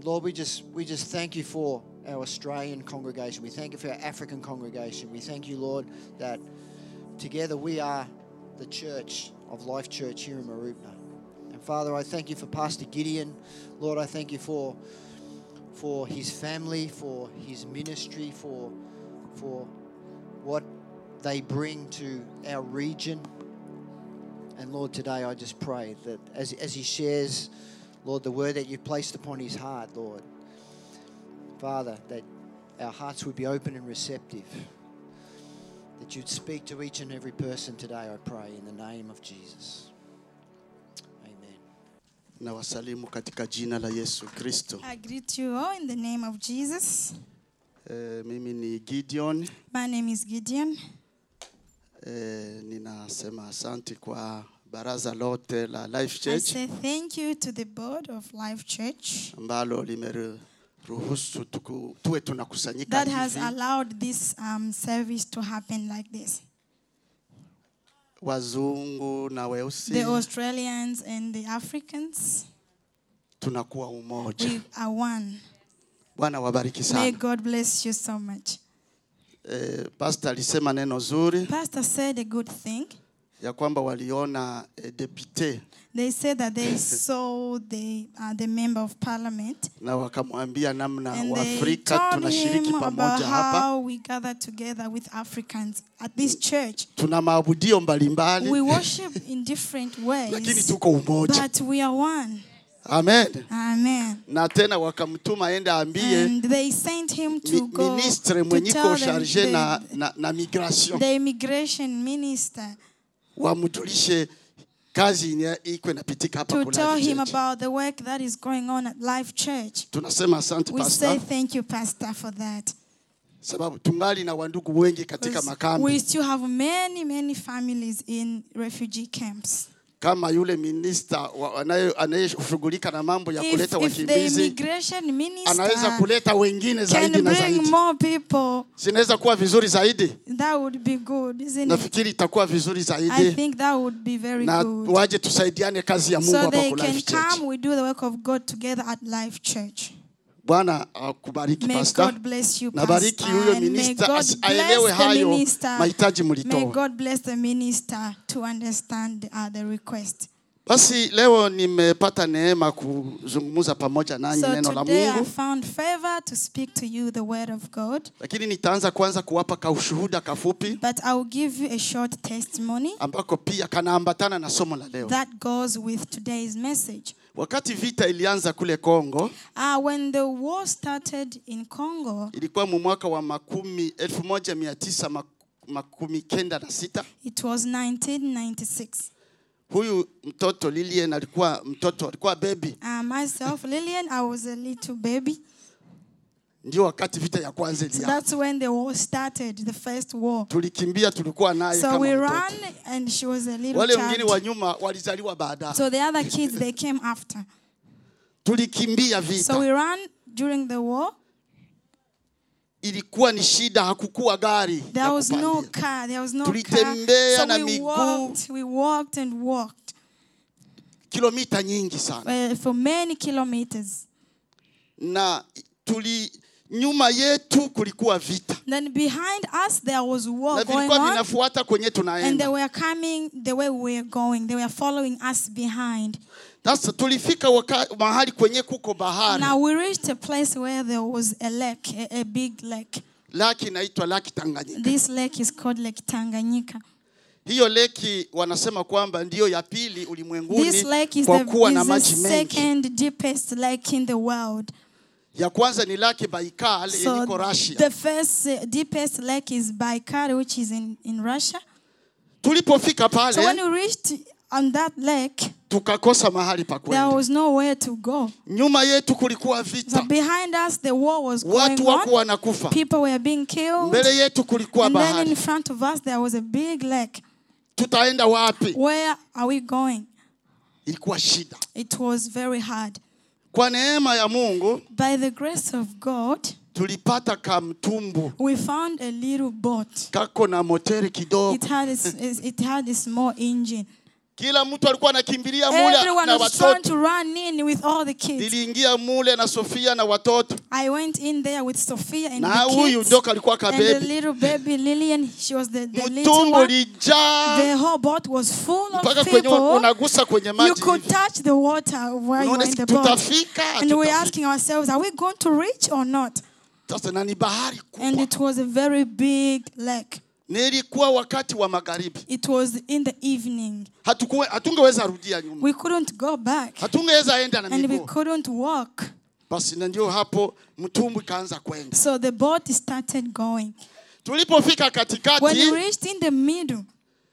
Lord, we just we just thank you for our Australian congregation. We thank you for our African congregation. We thank you, Lord, that together we are the church of Life Church here in Marupna. And Father, I thank you for Pastor Gideon. Lord, I thank you for for his family, for his ministry, for for what they bring to our region. And Lord, today I just pray that as, as he shares, Lord, the word that you've placed upon his heart, Lord, Father, that our hearts would be open and receptive. That you'd speak to each and every person today, I pray, in the name of Jesus. Amen. na wasalimu katika jina la Yesu Kristo. I greet you all in the name of Jesus. E, mimi ni Gideon. My name is Gideon. E, ninasema asante kwa baraza lote la Life I Church say thank you to the board of Life Church ambalo limeruhusu tuku- tuwe tunakusanyika that has hivi, allowed this um, service to happen like this. wazungu na weusi The Australians and the Africans, tunakuwa umoja. we are one. Bwana wabariki May sana. God bless you so much. E, pastor alisema neno zuri Pastor said a good thing. ya kwamba waliona e, depute They said that they saw the uh, the member of parliament na wakamwambia namna and they Waafrika told tunashiriki him about pamoja hapa. how we gather together with Africans at this church. Tuna maabudio mbalimbali We worship in different lakini ways, tuko umoja. but we are one. Amen. Amen. Na tena wakamtuma aende aambie And they sent him mi- to go ministre to mwenyiko tell them charge na, the, na, na migration the immigration minister wamjulishe kazi ine- iko inapitika hapa to kwa tell Life him Church. about the work that is going on at Life Church. Tunasema asante We say pastor, thank you, Pastor, for that. sababu tungali na wandugu wengi katika 'Cause makambi We still have many, many families in refugee camps. kama yule minista wa- anaye- anayeshughulika na mambo ya If, kuleta if the wakimbizi immigration anaweza minister kuleta wengine can zaidi na bring zaidi, more people, zinaweza kuwa vizuri zaidi. that would be good, isn't it? Nafikiri itakuwa vizuri I zaidi, think that would be very na good. waje tusaidiane kazi ya Mungu So hapa they kwa can Life Church. come, we do the work of God together at Life Church. Bwana akubariki May pastor. God bless you, Nabariki Pastor, huyo and may minister God asi- aelewe bless the hayo minister. mahitaji May mlitoa. God bless the minister to understand uh, the request. Basi leo nimepata neema kuzungumza pamoja nanyi So neno la today I Mungu, found favor to speak to you the word of God, lakini nitaanza kwanza kuwapa kaushuhuda kafupi but I will give you a short testimony ambako pia kanaambatana na somo la leo. that goes with today's message. Wakati vita ilianza kule Kongo, Uh, when the war started in Congo, ilikuwa mu mwaka wa makumi elfu moja mia tisa mak- makumi kenda na sita. it was 1996. Huyu mtoto Lilien alikuwa mtoto, alikuwa baby, Uh, myself, Lillian, I was a little baby. ndio wakati vita ya kwanza So ilianza. that's when the war started, the first war. Tulikimbia, tulikuwa naye So kama we mtoto. ran, and she was a little Wale wengine wa child. nyuma walizaliwa baadaye. So the other kids, they came after. Tulikimbia vita. So we ran during the war. ilikuwa ni shida, hakukuwa gari There ya was no kupandia. car. There was no car. Tulitembea na So we miguu. walked. We walked and walked kilomita nyingi sana, uh, for many kilometers. na tuli nyuma yetu kulikuwa vita Then behind us there was na war going vilikuwa on, vinafuata kwenye and they tunaenda. were coming the way we were going. They were following us behind. Sasa tulifika waka, mahali kwenye kuko bahari, Now we reached a place where there was a lake, a, a big lake. laki inaitwa laki Tanganyika. This lake is called Lake Tanganyika. Hiyo leki wanasema kwamba ndiyo ya pili This ulimwenguni lake is kwa the, kuwa na is the maji mengi. second deepest lake in the world. Ya kwanza ni laki Baikal So yenye iko Russia. the first uh, deepest lake is Baikal, which is in, in Russia. Tulipofika So when pale we reached on that lake, tukakosa mahali pa there kwenda. was nowhere to go. Nyuma yetu kulikuwa So vita, behind us, the war was going watu wako on. wanakufa. People were being killed. Mbele yetu kulikuwa And then bahari. in front of us, there was a big lake. Tutaenda wapi? Where are we going? Ilikuwa shida. It was very hard. Kwa neema ya Mungu By the grace of God, tulipata kamtumbu we found a little boat. kako na moteri kidogo, It had a, s- it had a small engine. kila mtu alikuwa anakimbilia mule Everyone na was trying watoto to run in with all the kids. niliingia mule na sofia na watoto I went in there with Sophia and na the huyu kids. ndo kalikuwa And the kabebi little baby Lillian, she was the, the little mtumbu one. lijaa The whole boat was full mpaka of kwenye people. unagusa kwenye You maji could hivi. touch the water while you Unaona were in si the boat. tutafika And we were Hatutafika. asking ourselves, are we going to reach or not? sasa na ni bahari And kubwa it was a very big lake. nilikuwa wakati wa magharibi It was in the evening. Hatukuwe- hatungeweza rudia nyuma We couldn't go back. hatungeweza enda na And we miguu couldn't walk. basi na ndio hapo mtumbwi kaanza kwenda So the boat started going. tulipofika When katikati we reached in the middle,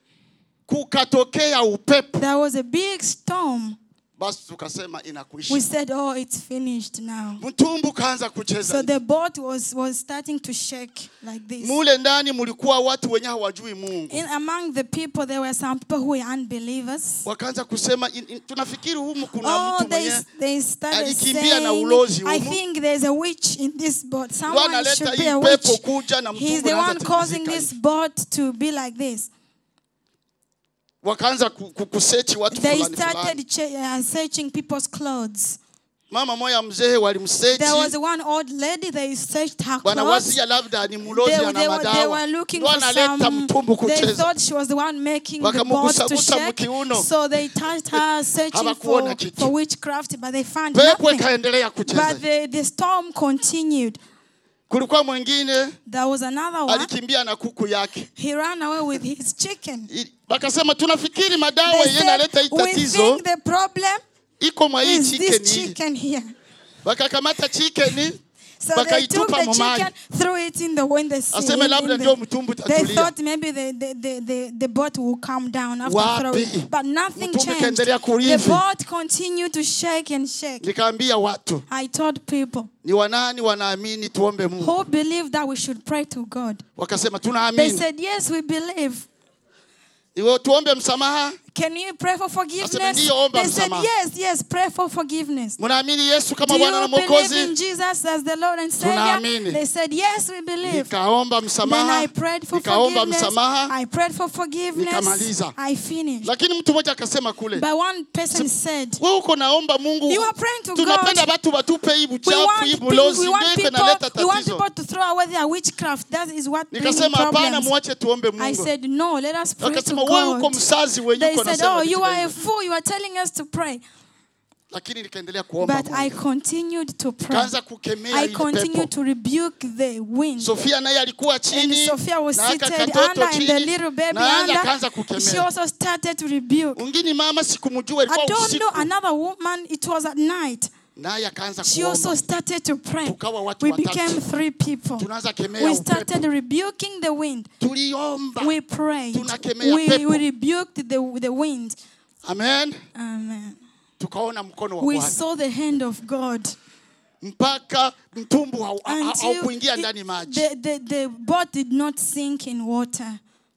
kukatokea upepo there was a big storm. basi tukasema We inakwisha said, oh, it's finished now. mtumbu kaanza kucheza So the boat was, was starting to shake like this. mule ndani mulikuwa watu wenye hawajui mungu In among the people, there were some people who were unbelievers. wakaanza kusema in, in, tunafikiri humu kuna Oh, mtu they, mwenye they started alikimbia na saying, ulozi I humu. think there's a witch in this boat. ndo Someone analeta should be hii a witch. pepo kuja na He's mtumbu the anaanza one causing tikisika this hivi. boat to be like this. wakaanza ku- ku- kusechi watu They fulani fulani started che- uh, searching people's clothes. mama moya mzee walimsechi There was one old lady, they searched her clothes. wanawazia labda ni mlozi They, ana they, were, they madawa were looking ndo for analeta some. mtumbu They kucheza thought she was the one making the boat to Wakamugusagusa shake. mkiuno. So they touched her, searching Hawakuona for, kitu. for witchcraft, but they found pepo nothing. ikaendelea kucheza But the, the storm continued. kulikuwa mwingine There was another one. alikimbia na kuku yake He ran away with his chicken. I- wakasema tunafikiri madawa They yenye said, naleta hii we tatizo think the problem iko mwa hii is this chicken hii chicken here. wakakamata chicken So they took wakaitupa the mumaji chicken, threw it in the in the sea. aseme in- labda in ndio the- mtumbu They tatulia thought maybe the, the, the, the, the boat will calm down after Wapi? throwing. But nothing Mtumbu changed. ikaendelea The kurithi. boat continued to shake and shake. nikaambia watu I told people ni wanani wanaamini tuombe mungu who believe that we should pray to God. wakasema They tunaamini said, Yes, we believe. iwe tuombe msamaha Can you pray for forgiveness? ndiyo, omba They said, msamaha. Yes, yes, pray for forgiveness. mnaamini yesu kama Do bwana na you believe in mwokozi Jesus as the Lord and Savior? Tunaamini. They said, Yes, we believe. nikaomba Then msamaha I prayed for nikaomba forgiveness. msamaha I prayed for forgiveness. Nikamaliza. I finished. lakini mtu mmoja akasema kule But one person said, wewe uko naomba mungu You are praying to tunapenda God. watu watupe hii We buchafu want, hii pe- bulozi we, ndio want iko people, inaleta we want tatizo people to throw away their witchcraft. That is what brings nikasema hapana problems. mwache tuombe I mungu said, No, let us pray to akasema wewe uko God. msazi wenye They uko said, nasema Oh, vitu you are a vya hivyo." fool. You are telling us to pray. lakini nikaendelea kuomba But I Mungu. continued to pray. kaanza kukemea I ile continued pepo to rebuke the wind. Sofia naye alikuwa And chini Sophia was na aka seated katoto under, and the chini, little baby na under. akaanza She kukemea also started to rebuke. mwingine mama sikumjua I ilikuwa don't know usiku another woman. It was at night. naye akaanza She also kuomba started to pray. Tukawa watu We watatu. became three people. tunaanza kemea We upepo started rebuking the wind. tuliomba We prayed. Tunakemea We, pepo. we rebuked the, the wind. amen Amen. tukaona mkono wa We bwana saw the hand of God. mpaka mtumbu hau- ha- ha- Until haukuingia it- ndani maji the, the, the boat did not sink in water.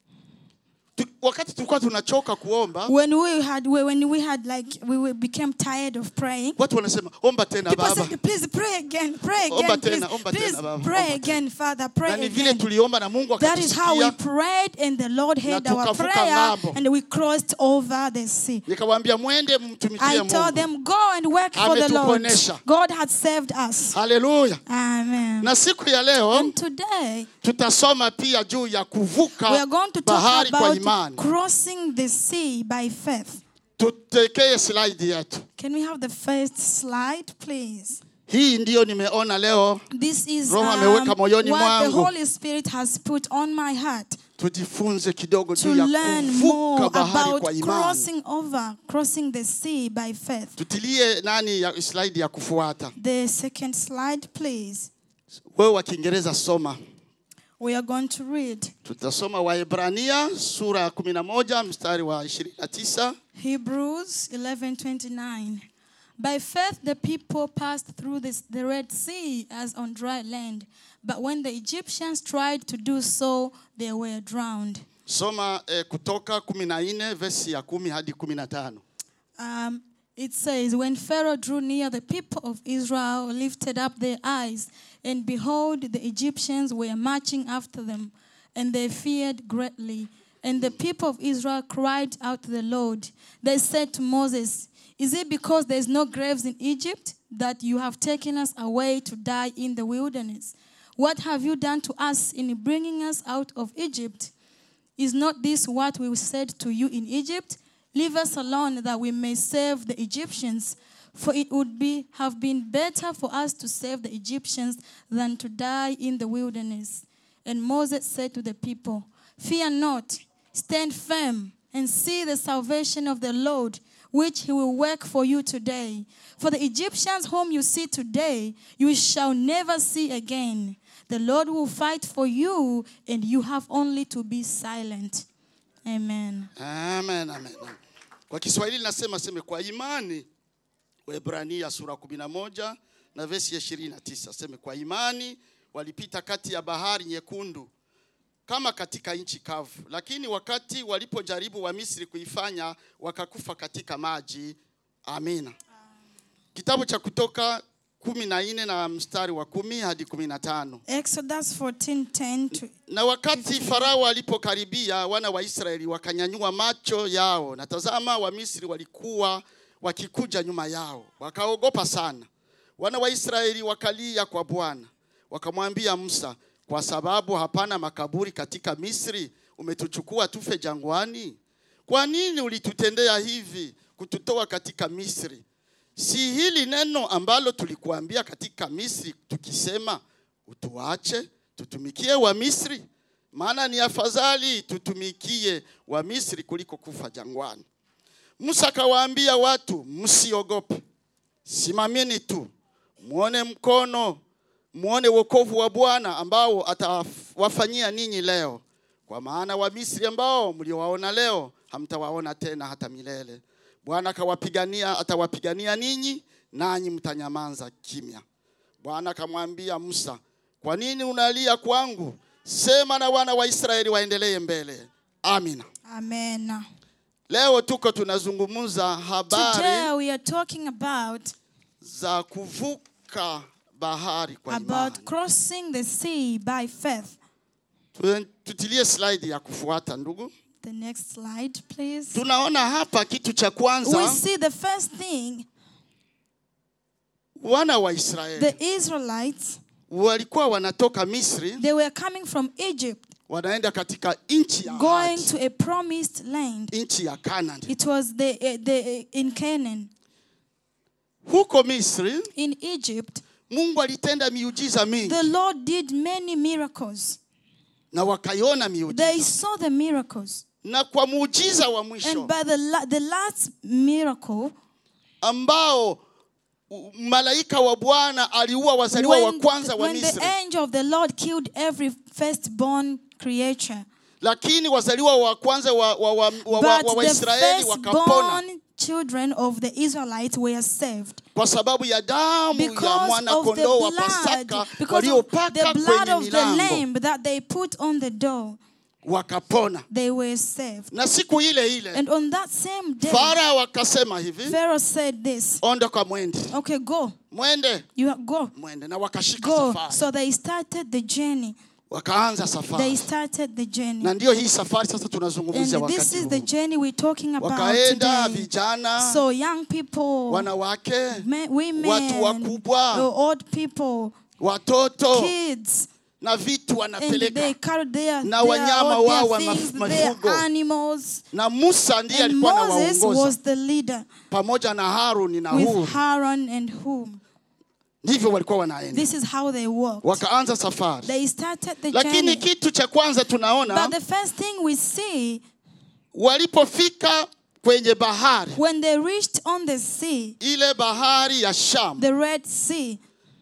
Tu- wakati tulikuwa tunachoka kuomba When we had, when we had like, we we became tired of praying. watu wanasema omba tena People baba said, please pray again, pray Omba again, please, tena, omba please tena, Baba, pray omba again, Father, na pray ni vile again. tuliomba na mungu That is how we akatusikia prayed, and the Lord heard Na our tukavuka prayer, ng'ambo. and we crossed over the sea. nikawaambia mwende mtumikie I told mungu them, go and work for the Lord. Ametuponesha. God had saved us. haleluya Amen. na siku ya leo And today, tutasoma pia juu ya we are kuvuka going to talk bahari kwa about imani crossing the sea by faith. tutekee slide yetu Can we have the first slide, please? hii ndiyo nimeona leo This is Roho um, ameweka moyoni what the mwangu. Holy Spirit has put on my heart tujifunze kidogo to juu ya learn more kuvuka bahari about kwa imani crossing over, crossing the sea by faith. tutilie nani ya slide ya kufuata The second slide, please. wewe wa kiingereza soma We are going to read tutasoma waebrania sura ya 11 mstari wa 29 Hebrews 11:29. By faith the people passed through this, the Red Sea as on dry land, but when the Egyptians tried to do so, they were drowned. soma eh, kutoka 14 vesi ya 10 hadi 15 Um, it says, When Pharaoh drew near, the people of Israel lifted up their eyes, and behold, the Egyptians were marching after them, and they feared greatly. And the people of Israel cried out to the Lord. They said to Moses, Is it because there is no graves in Egypt that you have taken us away to die in the wilderness? What have you done to us in bringing us out of Egypt? Is not this what we said to you in Egypt? Leave us alone that we may save the Egyptians. For it would be, have been better for us to save the Egyptians than to die in the wilderness. And Moses said to the people, Fear not, stand firm, and see the salvation of the Lord, which he will work for you today. For the Egyptians whom you see today, you shall never see again. The Lord will fight for you, and you have only to be silent. Amen. Amen, amen. Kwa Kiswahili nasema seme kwa imani. Waebrania sura 11 na vesi ya 29 seme kwa imani walipita kati ya bahari nyekundu kama katika nchi kavu, lakini wakati walipojaribu wa Misri kuifanya wakakufa katika maji. Amina. Kitabu cha Kutoka kumi na nne na mstari wa kumi hadi kumi na tano. Exodus 14:10 to Na wakati Farao alipokaribia, wana wa Israeli wakanyanyua macho yao, na tazama, Wamisri walikuwa wakikuja nyuma yao, wakaogopa sana. Wana wa Israeli wakalia kwa Bwana, wakamwambia Musa, kwa sababu hapana makaburi katika Misri, umetuchukua tufe jangwani? Kwa nini ulitutendea hivi kututoa katika Misri? Si hili neno ambalo tulikuambia katika Misri tukisema, utuache tutumikie wa Misri? Maana ni afadhali tutumikie wa Misri kuliko kufa jangwani. Musa akawaambia watu, msiogope, simameni tu, muone mkono, muone wokovu wa Bwana ambao atawafanyia ninyi leo, kwa maana wa Misri ambao mliowaona leo hamtawaona tena hata milele. Bwana akawapigania, atawapigania ninyi, nanyi mtanyamaza kimya. Bwana akamwambia Musa, kwa nini unalia kwangu? Sema na wana wa Israeli waendelee mbele. Amina. Amen. Leo tuko tunazungumza habari Today we are talking about za kuvuka bahari kwa about imani. crossing the sea by faith. Tu- Tutilie slide ya kufuata ndugu. The next slide, please. Tunaona hapa kitu cha We kwanza, see the first thing wana wa Israeli the Israelites walikuwa wanatoka Misri they were coming from Egypt wanaenda katika nchi ya going ahadi, to a promised land. nchi ya Canaan. It was the, eh, the eh, in Canaan. Huko Misri In Egypt, Mungu alitenda miujiza mingi the Lord did many miracles. na wakaiona miujiza, They saw the miracles. na kwa muujiza wa And mwisho by the, la- the last miracle, ambao u- malaika wa Bwana aliua wazaliwa wa when, kwanza wa when the Misri, angel of the Lord killed every firstborn creature, lakini wazaliwa wa kwanza wa, wa, wa, wa, wa, but wa the Waisraeli wakapona firstborn children of the Israelites were saved. kwa sababu ya damu ya Because mwana of the kondoo wa blood, Pasaka because of waliopaka the blood kwenye of the milango lamb that they put on the door, wakapona. they were saved. Na siku ile ile And on that same day, Farao akasema hivi, Pharaoh said this, ondoka mwende, okay, go, mwende, you go, mwende, na wakashika go. safari, So they started the journey. wakaanza They safari, started the journey. na ndio hii safari sasa tunazungumzia And this wakati is the huu. journey we're talking about Wakaenda today. vijana, So young people, wanawake, men, women, watu wakubwa, uh, old people, watoto kids, na vitu and they wanapeleka, carried their, Na their, wanyama all wao wa their maf- things, their mifugo. animals. na Musa ndiye And alikuwa Moses anawaongoza was the leader pamoja na Haruni na with Huri. Aaron and whom. Ndivyo walikuwa wanaenda, This is how they walked. wakaanza safari. They started the Lakini journey. kitu cha kwanza tunaona But the first thing we see walipofika kwenye bahari, when they reached on the sea, ile bahari ya Shamu, the Red Sea,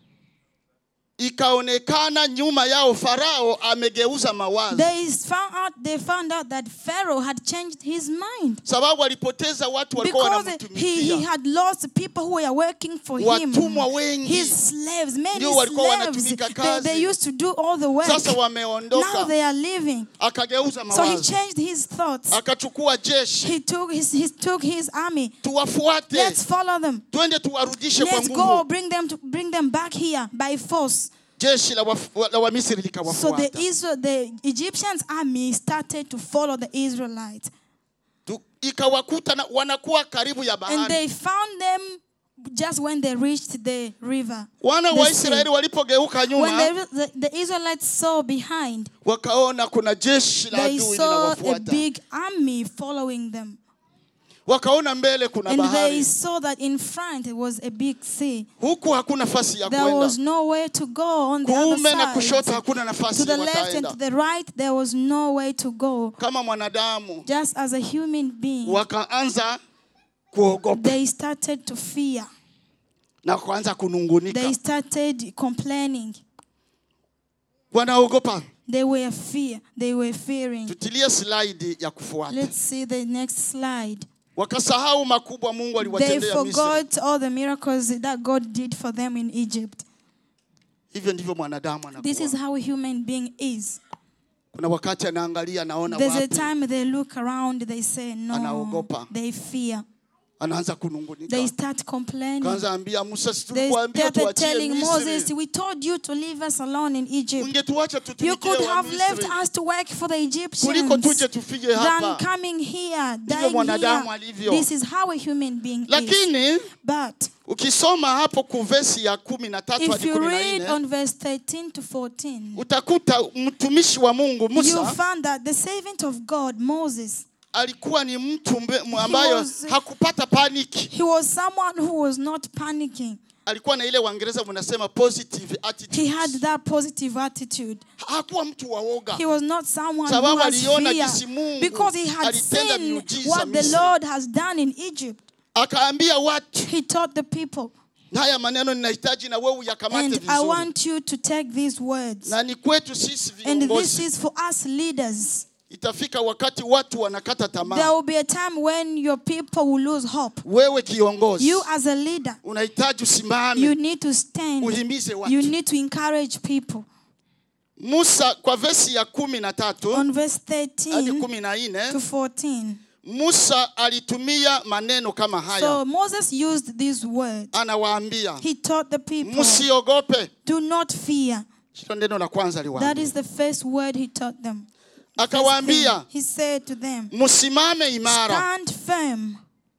ikaonekana nyuma yao Farao amegeuza mawazo, they found out they found out that Pharaoh had changed his mind sababu alipoteza watu walikuwa because he, he wanamtumikia. had lost people who were working for him. Watumwa wengi His slaves, many ndio walikuwa slaves. wanatumika They, kazi. they used to do all the work. Sasa Now wameondoka, they are leaving. akageuza So he mawazo, changed his thoughts. akachukua jeshi, He took his he took his army. tuwafuate, Let's follow them. twende tuwarudishe kwa Let's go nguvu. bring them to bring them back here by force. jeshi la waf- la wamisri So the likawafuata Israel, the Egyptians army started to follow the Israelites, Tu- ikawakuta na- wanakuwa karibu ya and bahari they found them just when they reached the river. wana the wa sea. israeli walipogeuka When nyuma the, the, the Israelites saw behind, wakaona kuna jeshi la they adui saw a linawafuata big army following them. wakaona mbele kuna And they bahari saw that in front it was a big sea. huku hakuna nafasi ya There was kwenda nowhere to go on the other kuume na kushoto side. hakuna nafasi To the left and wataenda to the right, there was no way to go. kama mwanadamu Just as a human being, wakaanza kuogopa they started to fear. na kuanza kunungunika They started complaining. wanaogopa They were fear. They were fearing. tutilie slaidi ya kufuata Let's see the next slide. wakasahau makubwa mungu They aliwatendea misri forgot all the miracles that God did for them in Egypt. hivyo ndivyo mwanadamu This is anakuwa how a human being is. kuna wakati anaangalia anaona There's a wapi time they look around, they say no. Anaogopa. They fear. anaanza kunungunika They start complaining. kaanza ambia musa si They tulikuambia started tuachie telling Moses, misri We told you to leave us alone in Egypt. ungetuacha You tutumikie could wa have left misri us to work for the kuliko Egyptians tuje tufike than hapa coming here, ndivyo dying mwanadamu here. alivyo This is how a human being is. lakini But ukisoma hapo kuvesi ya kumi na tatu if hadi you kumi na read nne on verse 13 to 14, utakuta mtumishi wa mungu you musa find that the servant of God, Moses, alikuwa ni mtu mbe- ambayo was- hakupata paniki he was someone who was not panicking. alikuwa na ile waingereza mnasema positive He attitude had that positive attitude. hakuwa mtu wa woga He was not someone who Sababu has aliona fear jinsi Mungu because he had alitenda seen miujiza what the Misri. Lord has done in Egypt. akaambia watu He taught the people. haya maneno ninahitaji na wewe uyakamate And I vizuri want you to take these words. na ni kwetu sisi And this viongozi is for us leaders. itafika wakati watu wanakata There tamaa will be a time when your people will lose hope. wewe kiongozi You, as a leader, unahitaji you usimame need to stand. uhimize You watu need to encourage people. musa kwa vesi ya kumi na tatu On verse hadi 13 kumi na to nne 14. musa alitumia maneno kama So haya Moses used these words. anawaambia He taught the people, msiogope do not fear. hilo neno la kwanza That aliwaambia is the first word he taught them. First thing, akawaambia he said to them, msimame imara stand firm.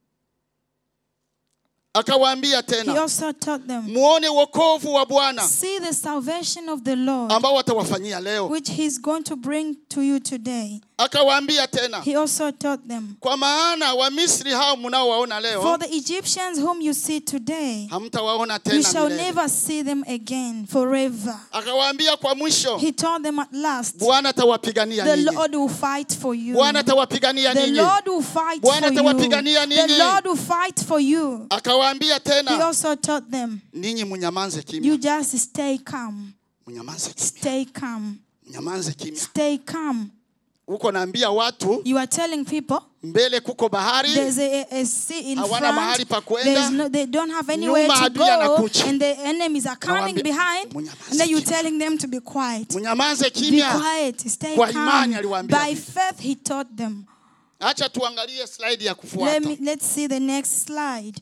akawaambia He tena also taught them, muone wokovu wa bwana see the salvation of the Lord, ambao watawafanyia leo which he's going to bring to you today. akawaambia tena He also taught them, kwa maana wamisri hao mnaowaona for leo the Egyptians whom you see today, hamtawaona you tena shall milele. never see them again forever. akawaambia kwa mwisho He told them at last, bwana atawapigania the ninyi Lord will fight for you. bwana atawapigania The ninyi Lord will fight Bwana for you. atawapigania The ninyi. Lord will fight for you. akawaambia He tena also taught them, ninyi mnyamanze you kimya just stay calm. mnyamanze kimya Stay calm. mnyamanze kimya Stay calm. huko naambia watu You are telling people mbele kuko bahari there's a, a sea in Hawana mahali front. pa kwenda. There's no, they don't have anywhere Nyuma to adui go, anakuja. and the enemies are coming Nawaambia, behind. "Mnyamaze And then you're kimya." telling them to be quiet. mnyamanze Be kimya quiet. Stay Kwa calm. imani aliwaambia By hivi. faith, he taught them. acha tuangalie slide ya Let kufuata me let's see the next slide.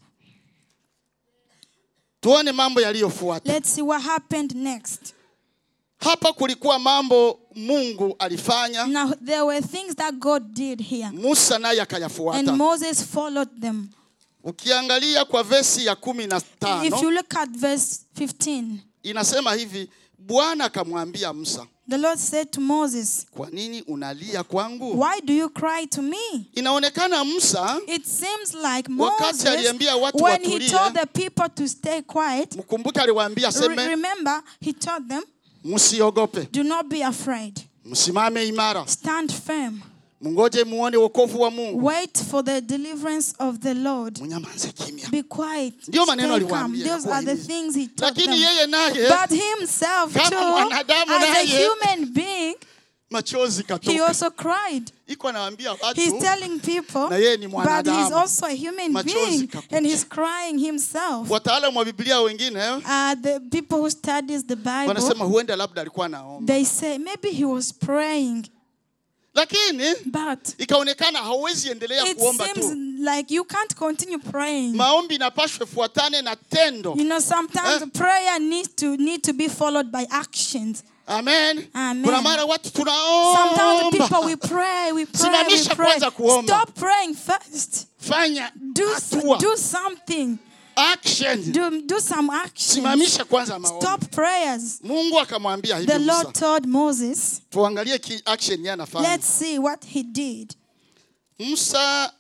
tuone mambo yaliyofuata Let's see what happened next. hapa kulikuwa mambo mungu alifanya Now there were things that God did here, musa naye and akayafuata Moses followed them. ukiangalia kwa vesi ya kumi na If tano you look at verse 15, inasema hivi bwana akamwambia musa the Lord said to Moses, kwa nini unalia kwangu Why do you cry to me? inaonekana musa It seems like Wakati Moses, aliambia watu when he watulie, told the people to stay quiet, mkumbuke aliwaambia re- aseme remember, he told them, msiogope Do not be afraid. msimame imara Stand firm. mngoje muone wokovu wa mungu Wait for the deliverance of the Lord. mnyamaze kimya Be quiet. Ndio maneno Stay calm. aliwaambia, Those are the kuwahimiza. things he taught lakini them. yeye naye But himself Kama too, mwanadamu as a naye, human being, machozi he katoka also cried. iko anawaambia He's watu telling people, Na yeye ni but he's mwanadamu. also a human Machozi being, kakuja. and he's crying himself. wataalamu wa biblia wengine Uh, the people who studies the Bible, wanasema huenda labda alikuwa naomba they say maybe he was praying. lakini But ikaonekana hauwezi endelea it kuomba seems tu like you can't continue praying. maombi inapashwe fuatane na tendo You know, sometimes Eh? prayer needs to need to be followed by actions. amen Amen. kuna mara watu Sometimes people we tunaomba pray, we pray, we Simamisha pray. kwanza kuomba. Stop praying first. fanya Do s- hatua do something. action Do do some action. simamisha kwanza maombi Stop prayers. mungu akamwambia hivi The Lord Musa told Moses, tuangalie ki action yeye anafanya let's see what he did. Musa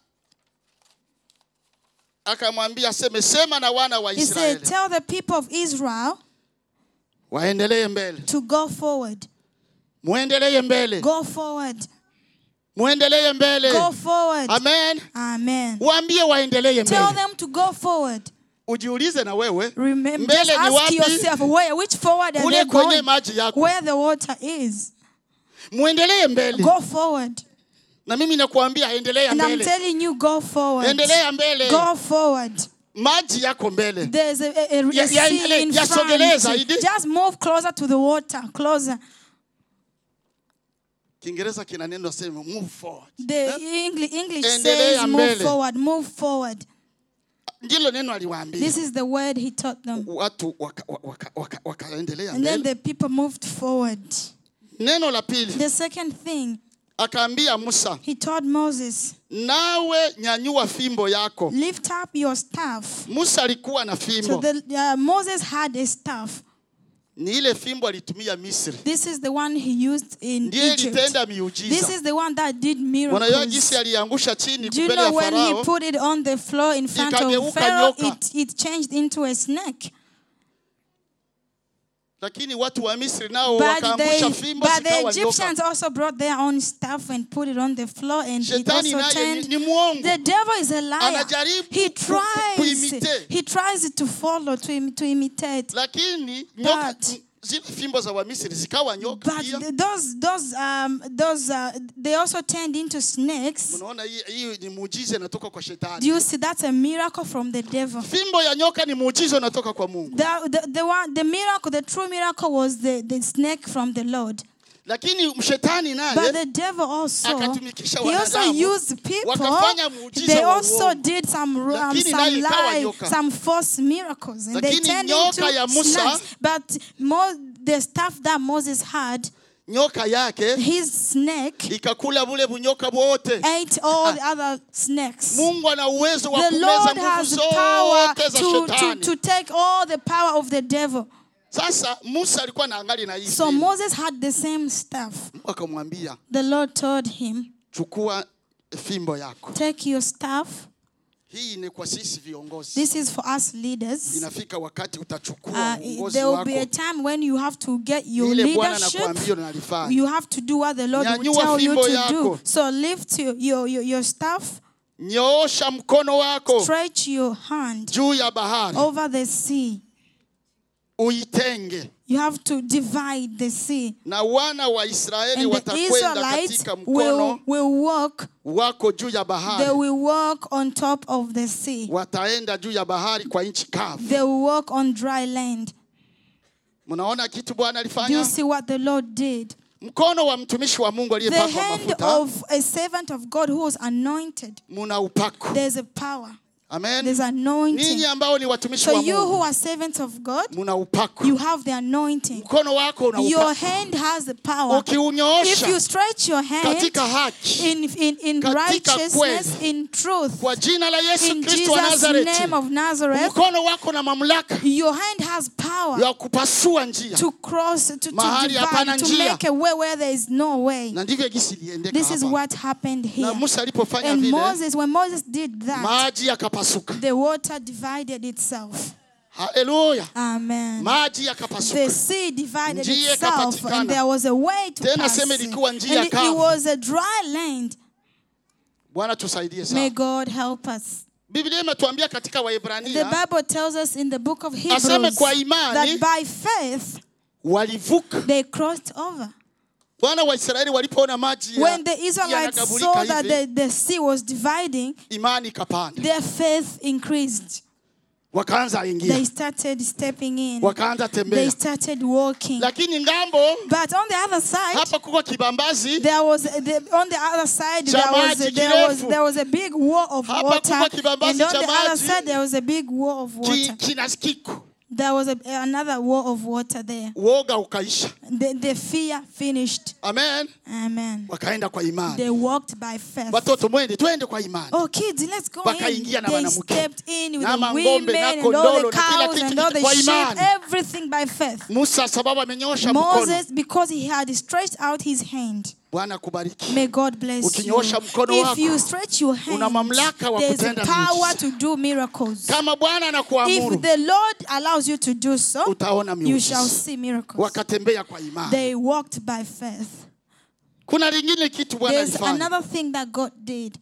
akamwambia aseme sema na wana wa He said, Israeli Tell the people of Israel waendelee mbele to go forward. muendelee mbele Go forward. muendelee mbele Go forward. amen Amen. waambie waendelee Tell mbele them to go forward. ujiulize na wewe Remember, Mbele just ni ask wapi? yourself where, which forward are kule they kwenye going? maji yako Where the water is. muendelee mbele Go forward. na mimi nakuambia endelea And I'm mbele telling you, go forward. endelea mbele Go forward. maji yako mbele There's a, a, a, a Ya- ya- sea in yasogelee front. zaidi. Just move closer to the water. Closer. kiingereza kina neno sema move forward The English, English Endelea says move mbele. forward. Move forward. ndilo neno aliwaambia This is the word he taught them. watu wakaendelea waka, waka, wakaendelea And then mbele the people moved forward. neno la pili The second thing, akaambia musa he told Moses, nawe nyanyua fimbo yako lift up your staff. musa alikuwa na So fimbo the, uh, Moses had a staff. ni ile fimbo alitumia misri This is the one he used in ndiye Egypt. ilitenda This miujiza is the one that did unajua miracles. jinsi aliangusha chini Do you mbele ya know when he farao put it on the floor in front of Ikageuka Pharaoh, nyoka. it, it changed into a snake. lakini watu wa misri nao But, they, wakaangusha fimbo but the zikawa Egyptians nyoka also brought their own staff and put it on the floor, and it shetani also naye ni, turned. ni mwongo The devil is a liar. Anajaribu He ku- ku- tries. kuimitate. He tries to follow, to, im- to imitate. lakini nyoka But- zile fimbo za wamisri zikawa nyoka But pia th- those, those, um, those, uh, they also turned into snakes. unaona hii hii ni muujiza inatoka kwa Do shetani you see? That's a miracle from the devil. fimbo ya nyoka ni muujiza unatoka kwa mungu The, the, the, one, the miracle, the true miracle was the, the snake from the Lord. lakini mshetani But naye the devil also, akatumikisha he also wanadamu, used people. wakafanya muujiza They wa also uongo. did some, um, Lakini naye some ikawa lie, nyoka. some false miracles. And they Lakini turned nyoka ya into Musa- snakes. But Mo, the stuff that Moses had, nyoka yake his snake ikakula bule bunyoka bwote ate all the other snakes. mungu ana uwezo wa The kumeza Lord nguvu has power zote za to, to, shetani to take all the power of the devil. sasa musa alikuwa na angali na hii So fimbo. Moses had the same stuff. Mungu akamwambia The Lord told him, chukua fimbo yako Take your staff. hii ni kwa sisi viongozi This is for us leaders. inafika wakati utachukua Uh, uongozi there will wako be a time when you have to get your ile bwana leadership. anakuambia unalifanya You have to do what the Lord will Nyanyua tell you fimbo to yako. do. So lift your, your, your, your staff, nyoosha mkono wako stretch your hand juu ya bahari over the sea. uitenge You have to divide the sea. na wana wa israeli And the watakwenda Israelites katika will, mkono will walk, wako juu ya they bahari will walk on top of the sea. wataenda juu ya bahari kwa nchi kavu They will walk on dry land. mnaona kitu bwana Do you alifanya see what the Lord did? mkono wa mtumishi wa mungu The aliyepakwa hand mafuta of a servant of God who was anointed. muna upako There's a power. amen There's anointing. ninyi ambao ni watumishi So wa you who mungu are servants of God, muna upako you have the anointing. mkono wako una Your upako hand has the power. If ukiunyoosha you stretch your hand katika haki in, in, in Katika righteousness, kweli. in truth, kwa jina la yesu in kristo wa Jesus' nazareti name of Nazareth, mkono wako na mamlaka your hand has power ya kupasua njia to cross, to, to Mahali hapana divide, to njia. make a way where there is no way. na ndivyo gisi iliendeka This is hapa what happened na here. musa alipofanya And vile Moses, when Moses did that, maji yakapasuka the water divided itself. haleluya Amen. maji The yakapasuka sea divided Njia itself, ikapatikana. and there was a way to Tena pass. sema it. ilikuwa njia And it, it kavu. was a dry land. bwana tusaidie May sana God help us. biblia imetuambia katika The waebrania Bible tells us in the book of Aseme Hebrews kwa imani, that by faith walivuka they crossed over. wana wa israeli walipoona maji ya- When the Israelites yanagabulika saw that hivi, the, the sea was dividing, imani ikapanda their faith increased. wakaanza They ingia started stepping in. wakaanza They tembea started walking. lakini ngambo But on the other side, hapa kuko kibambazi there was the, on the other side Cha there was maji there was kirefu. there was a big wall of Hapa water, kuko kibambazi and on cha the other maji. side there was a big wall of ki, water. kina kiko There was a, another wall of water there. uoga ukaisha The, the fear finished. amen Amen. wakaenda kwa imani They walked by faith. watoto mwende twende kwa imani Oh, kids, let's go in. Wakaingia na They wanamke. stepped in with Na the mang'ombe, na women and all kondolo, the na kila cows kitu and all the kwa sheep, imani. everything by faith. musa sababu amenyoosha mkono Moses, because he had stretched out his hand. bwana kubariki May God bless you. Ukinyoosha mkono If wako, you stretch your una hand, mamlaka wa there's a kutenda power miujiza. to do miracles. kama bwana anakuamuru If the Lord allows you to do so, utaona you shall miujiza see miracles. wakatembea kwa imani They walked by faith. kuna lingine kitu bwana There's alifanya another thing that God did.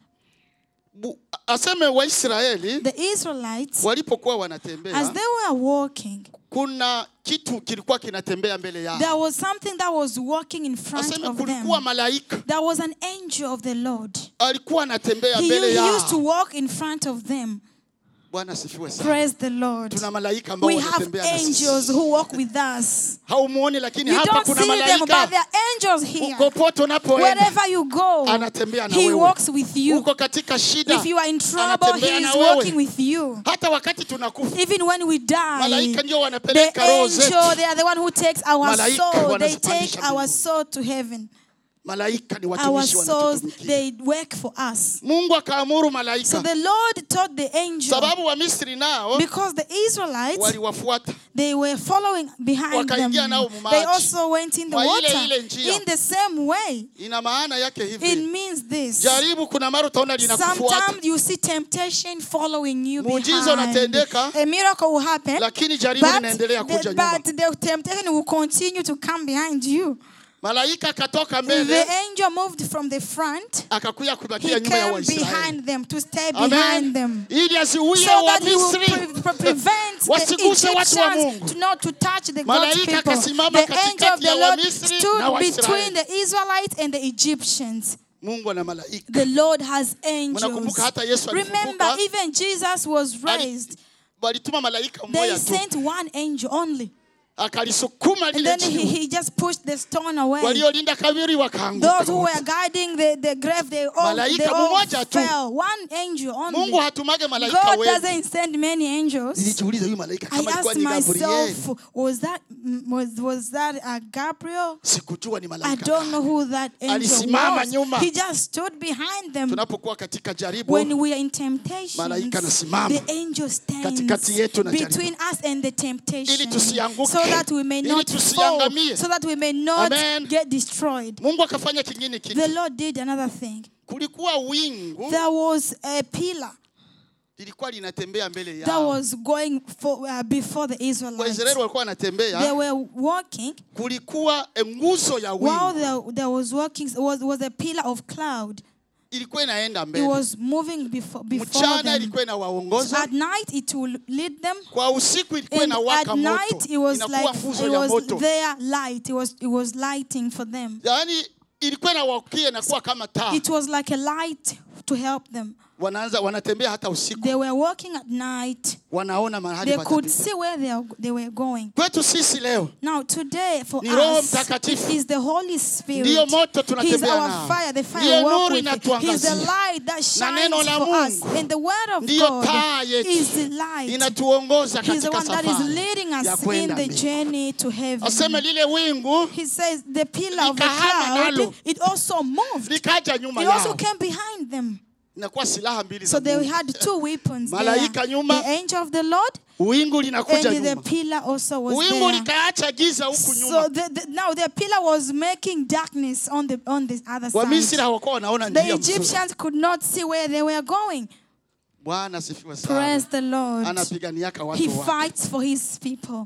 Bu- aseme waisraeli The Israelites, walipokuwa as wanatembea they were walking, kuna kitu kilikuwa kinatembea mbele there yao was something that was walking in front aseme of them. kulikuwa malaika There was an angel of the Lord. alikuwa anatembea He, mbele he used to yao walk in front of them. bwana asifiwe sana Praise the Lord. tuna malaika ambao We have wanatembea na angels sisi who walk with us. haumuoni lakini You hapa don't kuna see them, but malaika there are angels here. popote unapoenda Wherever you go, anatembea na He wewe walks with you. uko katika shida If you are in trouble, He anatembea is na wewe. walking with you. hata wakati tunakufa Even when we die, malaika ndio the wanapeleka roho zetu angel, they are the one who takes our Malaika soul. They wanazipandisha take our mbinguni. soul to heaven. malaika ni Our watumishi souls, wanatutumikia they work for us. mungu akaamuru So malaika the Lord taught the angel sababu wamisri nao because the Israelites waliwafuata they were following behind them. Wakaingia nao They mumaji. also went in the Mwa ile water ile njia. in the same way. ina maana yake It hivi means this. jaribu kuna mara utaona linakufuata Sometimes you see temptation following you Muujiza behind. unatendeka, A miracle will happen, lakini jaribu but linaendelea the, kuja nyuma but the temptation will continue to come behind you. malaika akatoka The mbele angel moved from the front. akakuya He kubakia nyuma ya came waisraeli behind them to stay Amen. behind them. ili aziuie so that he will wamisri pre- pre- prevent the Wasiguse watu wa Egyptians Mungu. to not to touch the God's Malaika people. akasimama The angel katikati of the ya Lord Wamisri na stood Waisraeli. between the Israelites and the Egyptians. mungu ana malaika The Lord has angels. Mnakumbuka hata Yesu Remember, alifufuka? even Jesus was Ali- raised. walituma malaika They mmoja tu sent one angel only. akalisukuma And lile then he, jiwe he just pushed the stone away. waliolinda kabiri wakaanguka Those who were wote. guiding the, the grave, they all, they Malaika all mmoja tu. fell. One angel only. mungu hatumage malaika God wengi doesn't send many angels. nilijiuliza huyu malaika I kama alikuwa asked ni gabriel myself, was that was was that uh, Gabriel? sikujua ni I malaika don't know gani. who that angel Alisimama was. nyuma. He just stood behind them. tunapokuwa katika jaribu When we are in temptation, Malaika anasimama the angel stands katikati yetu na between us and the temptation, Ili tusianguke. so that we may Ili not fall, tusiangamie. so that we may not Amen. get destroyed. mungu akafanya kingine kitu The Lord did another thing. kulikuwa wingu There was a pillar lilikuwa linatembea mbele that yao was going for, uh, before the Israelites. waisraeli walikuwa They wanatembea were walking kulikuwa nguzo ya while wingu there, there was walking was, was a pillar of cloud. ilikuwa inaenda It mbele was moving before, before mchana them. ilikuwa inawaongoza At night it will lead them. kwa usiku ilikuwa And at inawaka night moto it was inakuwa like nguzo it ya was moto their light. It was it was lighting for them. yaani ilikuwa inawakia inakuwa kama taa It was like a light to help them. wanaanza wanatembea hata usiku They were walking at night. wanaona mahali They could patapita see where they, are, they were going. kwetu sisi leo Now today for Ni Roho us, Mtakatifu. it is the Holy Spirit. Ndiyo moto He's tunatembea our nao. fire, the fire Ndiyo we walk nuru with. He's the inatuangazia. light that shines neno la for us. Mungu. And the word of Ndiyo taa God yetu. is the light. inatuongoza He's the katika one that is safari leading ya us in kwenda the mbinguni. journey to heaven. aseme lile wingu He says the pillar of the Likahama cloud, nalo. it also moved. likaja nyuma It also yao came behind them. inakuwa silaha mbili So za they Mungu. had two weapons there. Malaika nyuma. The angel of the Lord wingu and linakuja the nyuma pillar also was wingu there. likaacha giza huku So nyuma the, the, now the pillar was making darkness on the on the other wamisri side. hawakuwa wanaona The njia mzuri Egyptians could not see where they were going. bwana asifiwe Praise sana the Lord. anapiganiaka He watu wake fights for his people.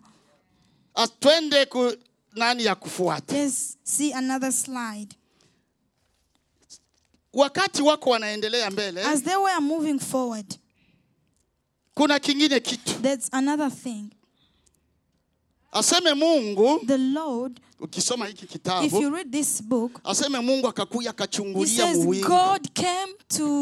Ah, twende ku nani ya kufuata Let's see another slide. wakati wako wanaendelea mbele As they were moving forward, kuna kingine kitu there's another thing. aseme mungu The Lord, ukisoma hiki if you kitabu read this book, aseme mungu akakuya He akachungulia says muwingu God came to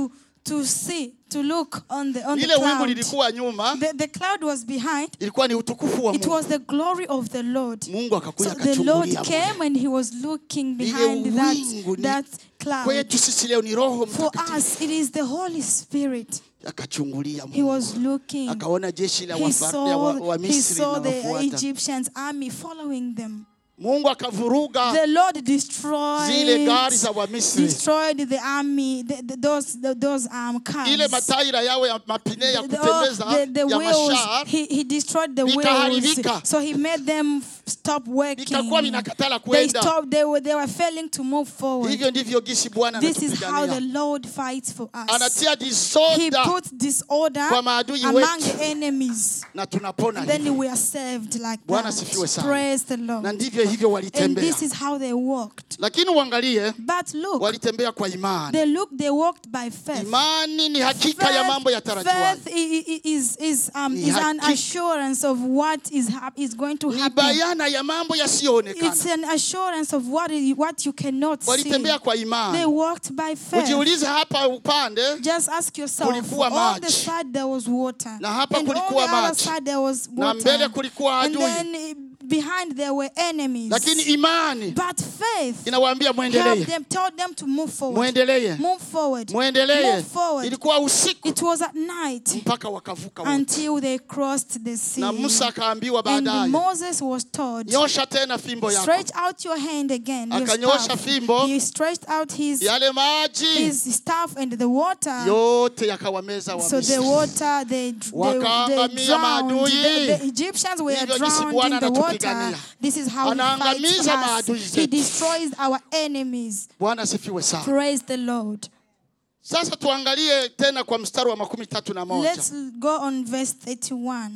to see, to look on the on the lile wingu cloud. lilikuwa nyuma The, the cloud was behind. ilikuwa ni utukufu wa It mungu was the glory of the Lord. mungu akakuja So the Lord akachungulia came mule. and he was looking Lile behind that, wingu ni- that cloud. kwetu sisi leo ni roho For mtakatifu us, it is the Holy Spirit. akachungulia He was mungu looking. akaona jeshi la He wafa- ya wa, saw, wa he misri saw the linawafuata Egyptians army following them. mungu akavuruga The Lord destroyed zile gari za wamisri destroyed the army, the, the, those the, those um cars. ile mataira yao ya mapine ya the, oh, kutembeza the, the ya wheels, mashar he, he destroyed the Vikaharibika. wheels. So he made them f- stop working. vikakuwa vinakatala They kwenda stopped, they were, they were failing to move forward. hivyo ndivyo gisi bwana This is how the anatupigania Lord fights for us. anatia He disorder puts disorder kwa maadui among wetu. the enemies. na tunapona Then hivyo. we are saved like Bwana that. asifiwe sana. Praise the na Lord. ndivyo hivyo And walitembea this is how they walked. lakini uangalie But look, walitembea kwa imani they looked, they walked by faith. imani ni hakika ya mambo faith yatarajiwayo i- i- is, is, um, Ni is an hakika. assurance of what is, hap- is going to ni happen. bayana ya mambo It's yasiyoonekana an assurance of what, is, what you cannot see. walitembea kwa They imani walked by faith. ujiulize hapa upande Just ask yourself, Kulikuwa on the maji. side there was water. Na hapa and on the kulikuwa other maji. side there was Na water. mbele kulikuwa and adui. then eh, behind there were enemies. lakini imani but faith inawaambia helped mwendelee them, told them to move forward. mwendelee Move forward. mwendelee Move forward. ilikuwa usiku It was at night mpaka wakavuka wote until they crossed the sea. na musa akaambiwa and baadaye Moses was told, nyosha tena fimbo yako stretch out your hand again. Your Akanyosha staff. fimbo. He stretched out his, yale maji his staff and the water. yote yakawameza wa So the Misri. water, they, they, they Wakaangamia drowned. maadui. The, the Egyptians were Hivyo jinsi drowned Bwana in the water. anatupigania. This is how he fights Anaangamiza for us. maadui He zetu. destroys our enemies. bwana asifiwe sana Praise the Lord. sasa tuangalie tena kwa mstari wa makumi tatu na moja Let's go on verse 31.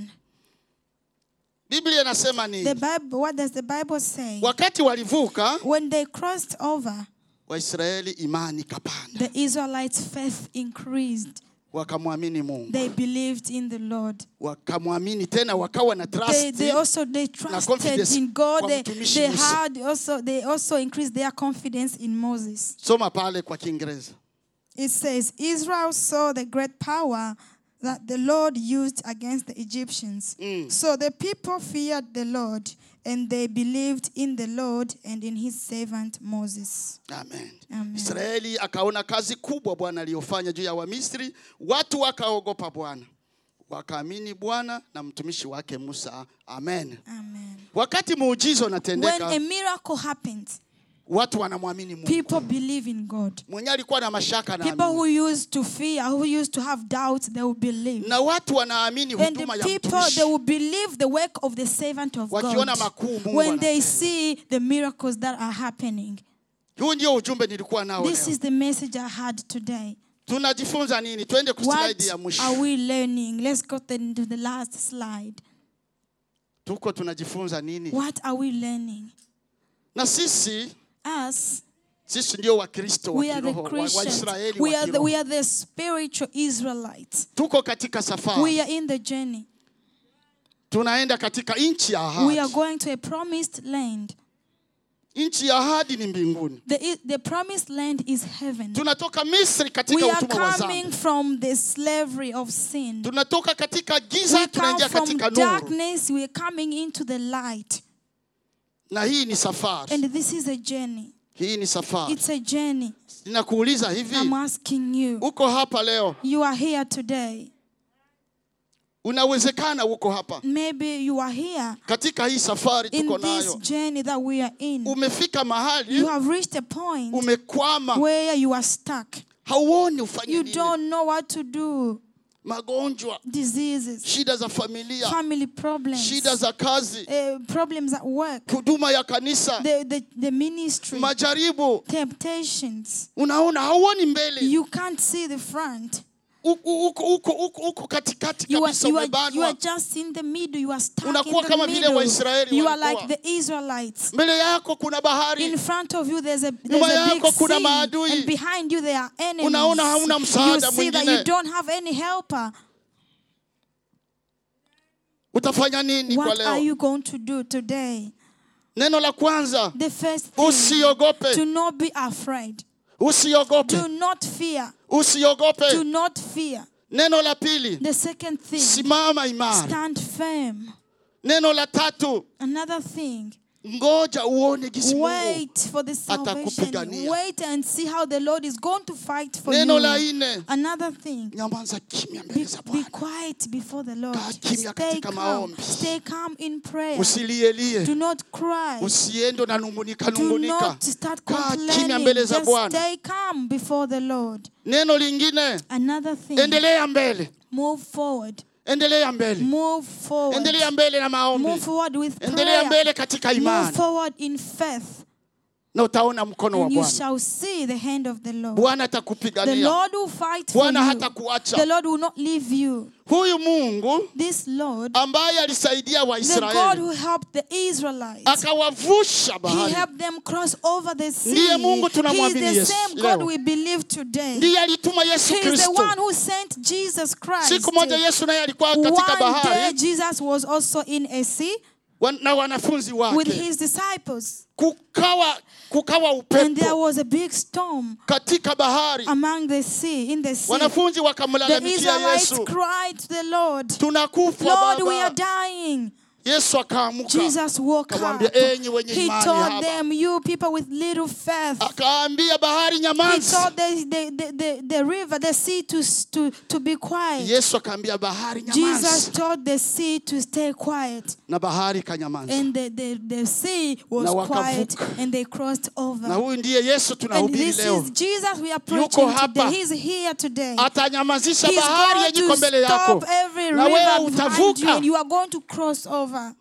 biblia inasema The nini Bible, what does the Bible say? wakati walivuka When they crossed over, waisraeli imani ikapanda the Israelites' faith increased. wakamwamini mungu They believed in the Lord. wakamwamini tena wakawa na They, trust they also they trusted confidence in God. kwa They, mtumishi they Musa. had also they also increased their confidence in Moses. soma pale kwa kiingereza It says Israel saw the great power that the Lord used against the Egyptians. So the people feared the Lord and they believed in the Lord and in his servant Moses. amen Amen. israeli akaona kazi kubwa bwana aliyofanya juu ya wamisri watu wakaogopa bwana wakaamini bwana na mtumishi wake musa amen Amen. wakati muujizo When unatendeka a miracle happens, watu wanamwamini mungu people believe in God. mwenye alikuwa na mashaka na People who used to fear, who used to have doubts, they will believe. na watu wanaamini And the huduma ya people, mtumishi they will believe the work of the servant of Wakiona God makuu Mungu when they anatenda. see the miracles that are happening. huu ndio ujumbe nilikuwa nao This leo is the message I had today. tunajifunza nini twende What kuslaidi ya mwisho are we learning? Let's go to to the last slide. tuko tunajifunza nini What are we learning? na sisi Us, sisi ndio wakristo wa we are the kiroho wa- Christians. waisraeli We wa are the, we kiroho are the spiritual Israelites. tuko katika We safari are in the journey. tunaenda katika nchi ya We are ahadi going to a promised land. nchi ya ahadi ni mbinguni The, the promised land is heaven. tunatoka misri katika We are utumwa wa coming zambi from the slavery of sin. tunatoka katika giza We come tunaingia from katika nuru darkness, we are coming into the light. na hii ni safari And this is a journey. hii ni safari It's a journey. ninakuuliza hivi I'm asking you. uko hapa leo You are here today. unawezekana uko hapa Maybe you are here katika hii safari in tuko this nayo journey that we are in. umefika mahali You have reached a point umekwama where you are stuck. hauoni ufanye You nini don't know what to do. magonjwa Diseases, shida za familia family problems, shida za kazi uh, problems at work, huduma ya kanisa the, the, the ministry, majaribu temptations. unaona hauoni mbele You can't see the front. uko uko uko uko uko katikati You are, kabisa you, are, you are umebanwa just in the middle. You are stuck Unakuwa in kama the vile middle. Waisraeli You are walikuwa. like the Israelites. mbele yako kuna bahari In front of you, there's a, there's Nyuma a big yako kuna sea, maadui. and behind you there are enemies. Unaona hauna you msaada see that mwingine. you don't have any helper. utafanya nini kwa What are leo you going to do today? neno la kwanza The first thing, usiogope to not be afraid. usiogope Do not fear. usiogope Do not fear. neno la pili The second thing, simama imara stand firm. neno la tatu Another thing, ngoja uone jinsi Mungu wait for the salvation. atakupigania. Wait and see how the Lord is going to fight for neno la you. nne Another thing, nyamaza kimya be, mbele za be bwana quiet before the Lord. Kaa kimya Stay katika calm. maombi. Stay calm in prayer. usilielie Do not cry. usiende unanungunika Do nungunika not start kaa kimya complaining. mbele za Just bwana stay calm before the Lord. neno lingine Another thing, endelea mbele move forward. endelea mbele Move forward. endelea mbele na maombi Move forward with endelea prayer. mbele katika Move imani forward in faith. na utaona mkono wa And you bwana shall see the hand of the Lord. bwana The atakupigania Lord will fight for bwana you. hata kuacha The Lord will not leave you. huyu mungu This Lord, ambaye alisaidia the God waisraeli who helped the Israelites, akawavusha He bahari helped them cross over the sea. Ndiye Mungu He is tunamwamini the Yesu same God leo. we believe today. ndiye alituma yesu He is the kristo one who sent Jesus Christ. siku moja yesu naye alikuwa katika One day bahari Jesus was also in a sea wan- na wanafunzi with wake his disciples. kukawa kukawa And there upepo was a big storm katika bahari among the sea, in the sea. wanafunzi The wakamlalamikia Israelites yesu cried to the Lord, tunakufa Lord, we are baba dying. yesu akaamuka Jesus woke up. Akawaambia, "Enyi wenye He imani told haba." them, You people with little faith. akaambia bahari He nyamaza told the, the, the, the, the river, the sea to, to, to be quiet. yesu akaambia bahari Jesus nyamaza told the sea to stay quiet. na bahari ikanyamaza And the, the, the sea was Na quiet wakavuka. and they crossed na over. huyu ndiye yesu And tunahubiri this leo is Jesus we are Yuko preaching hapa. today. He's here today. atanyamazisha He's bahari going yenye iko to mbele yako stop every na wewe river behind you utavuka and you are going to cross over.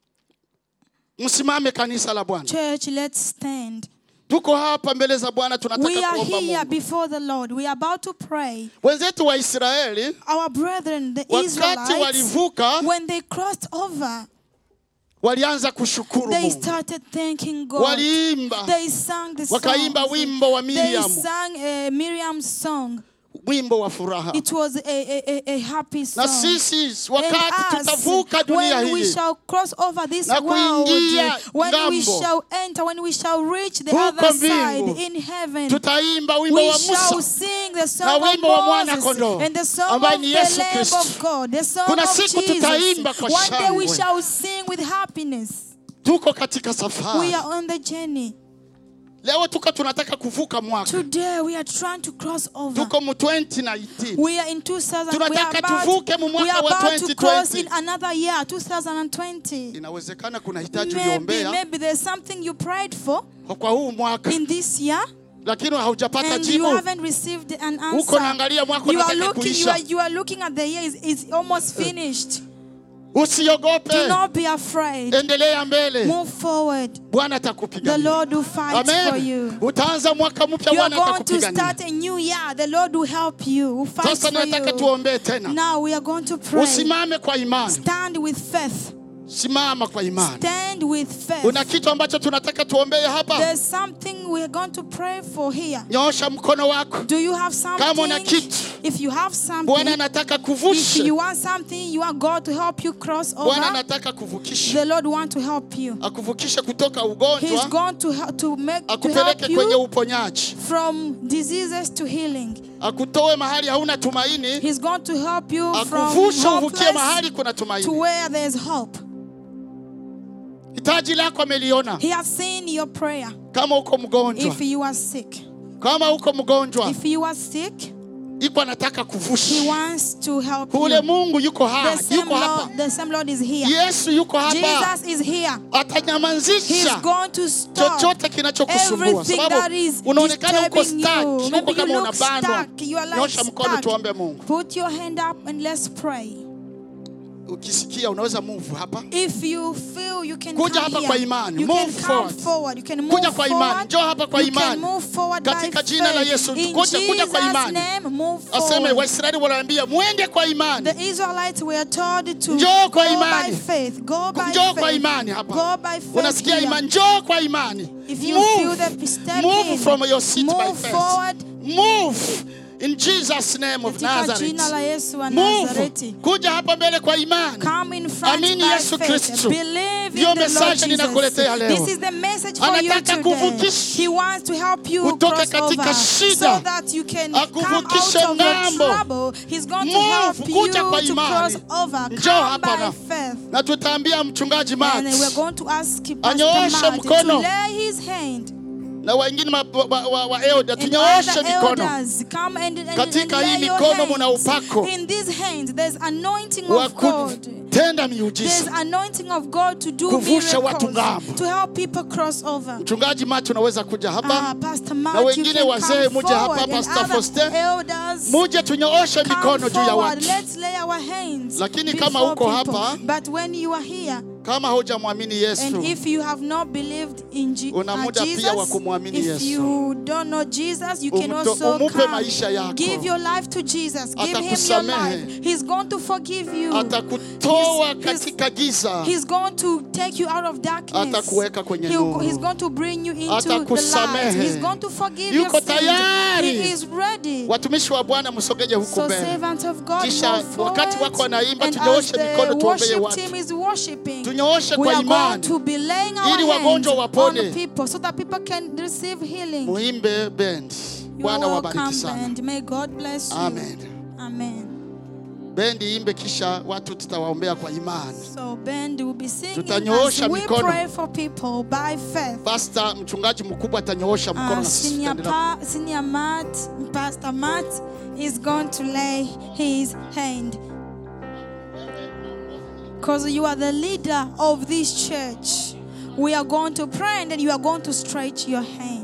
msimame kanisa la bwana Church, let's stand. tuko hapa mbele za bwana We tunataka are kuomba here mungu before the Lord. We are about to pray. wenzetu wa israeli Our brethren, the wakati Israelites, walivuka when they crossed over, walianza kushukuru they mungu started thanking God. waliimba They sang the song. wakaimba wimbo wa They miriamu sang uh, Miriam's song. wimbo wa furaha It was a, a, a, a happy song. na sisi And wakati us, tutavuka dunia when we hii shall cross over this Na world, kuingia when we ngambo. shall enter, when we shall reach the Huko other side mbingu. in heaven, tutaimba wimbo we wa shall musa sing the na song of wimbo wa mwana Moses kondoo, and the song ambaye of ni the Yesu Lamb Kristo. of God, the song Kuna of siku Jesus. tutaimba kwa One day we shangwe. shall sing with happiness. tuko katika We safari are on the journey. leo tuko tunataka kuvuka mwaka Today we are trying to cross over. tuko mu 2019 We are in 2000. We are Tunataka about, tuvuke mu we mwaka are wa about to cross 2020. in another year, 2020. inawezekana kuna hitaji Maybe, uliombea maybe there's something you prayed for kwa huu mwaka in this year lakini haujapata and you jibu haven't received an huko answer. naangalia mwaka You are unataka looking, you kuisha are, you are looking at the year, it's, it's almost finished. usiogope Do not be afraid. endelea mbele Move forward. bwana The atakupigania Lord will fight for amen you. utaanza mwaka mpya You are bwana going to atakupigania start a new year. The Lord will help you. Will fight sasa for nataka you. tuombee tena Now we are going to pray. usimame kwa imani Stand with faith. simama kwa imani Stand with faith. una kitu ambacho tunataka tuombee hapa There's something we're going to pray for here. nyoosha mkono wako Do you have Kama una something? kitu. If you have bwana something, anataka if kuvushe you want something, you want God to help you cross bwana over. anataka kuvukisha The Lord want to help you. akuvukishe kutoka He's ugonjwa going to help to make to help akupeleke kwenye you uponyaji from diseases to healing. akutoe mahali hauna tumaini He's going to help you from akuvushe uvukie hopeless mahali kuna to tumaini where there's hope. hitaji lako ameliona He has seen your prayer. kama uko mgonjwa If you are sick, kama uko mgonjwa if you are sick, iko anataka He kuvusha wants to help ule you. mungu yuko ha, The same yuko hapa Lord, the same Lord is here. yesu yuko hapa Jesus is here. He's atanyamazisha going to stop chochote kinachokusumbua everything that sababu is unaonekana uko disturbing stuck you. uko Maybe you kama look unabanwa stuck. You are like nyosha mkono stuck. tuombe mungu Put your hand up and let's pray. ukisikia unaweza move hapa If you feel you can Kuja come hapa here, kwa imani. you Move can come forward. forward. You can move Kuja kwa imani. forward. Njoo hapa kwa you can imani. move forward Katika by jina la faith. Yesu. In Kuja- kuja kwa Jesus' imani. name, move aseme forward. waisraeli wanaambia mwende kwa imani The Israelites were told to Njoo go kwa by imani. faith. Go by njoo kwa faith. imani hapa Go by faith. unasikia here. imani njoo kwa imani If you move, feel the step move in, from your seat by move faith forward. move in jesus name of Katika jina la nazareth Yesu wa move Nazareti. kuja hapa mbele kwa imani Come in front Amini by Yesu faith. Kristo. Believe Ndiyo the Lord message ninakuletea Jesus. leo. This is the message for you Anataka today. kuvukisha. He wants to help you Utoke cross katika over shida. so that you can come out Akuvukishe of your ng'ambo. trouble. He's going to Move, help you kuja kwa to imani. cross over. Njoo Come hapa by na- faith. na tutaambia mchungaji Matt And we're going to ask Pastor Anyooshe Matt to mkono. lay his hand na wengine ma- wa, wa, wa elder and tunyooshe other mikono elders come and, and, and Katika hii lay your mikono muna hands. upako. In these hands there's anointing wa of God. kutenda There's miujiza. anointing of God to do Kuvusha watu miracles, ng'ambo. to help people cross over. Mchungaji Matt unaweza kuja Ah, hapa Pastor na Matt, you wengine can wazee come muje hapa, forward, and Pastor other Foster. elders muje tunyooshe come mikono juu ya forward. watu. Let's lay our hands Lakini kama before uko people. hapa, But when you are here, Kama hujamwamini And Yesu, if you have not believed in Je- Una uh, muda pia wa Jesus, kumwamini if Yesu. you don't know Jesus, you can Umto- also umupe come. maisha yako. Give your life to Jesus. Give him your Atakusamehe. life. He's going to forgive you. atakutoa He's- he's- katika giza, He's going to take you out of darkness. Atakuweka kwenye He'll- nuru. He's going to bring you into the light. Atakusamehe. He's going to forgive Yuko your sins. tayari. He is ready. watumishi wa Bwana msogeje huku So mbele. servant of God, Kisha move forward. wakati wako wanaimba, And tunyooshe as mikono the tuombee worship watu. team is worshiping, Tunyooshe we kwa are going imani. to be laying our Ili hands wagonjwa on wapone. people so that people can receive healing. Muimbe bendi. You Bwana are wabariki welcome sana. and may God bless you. Amen. Amen. Bendi imbe, kisha watu tutawaombea kwa imani. So band will be singing Tutanyoosha as we mikono. pray for people by faith. Pastor mchungaji mkubwa atanyoosha mkono Uh, na sisi senior, tutaendelea. pa, senior Matt, Pastor Matt is going to lay his hand. Because you are the leader of this church. We are going to pray and then you are going to stretch your hand.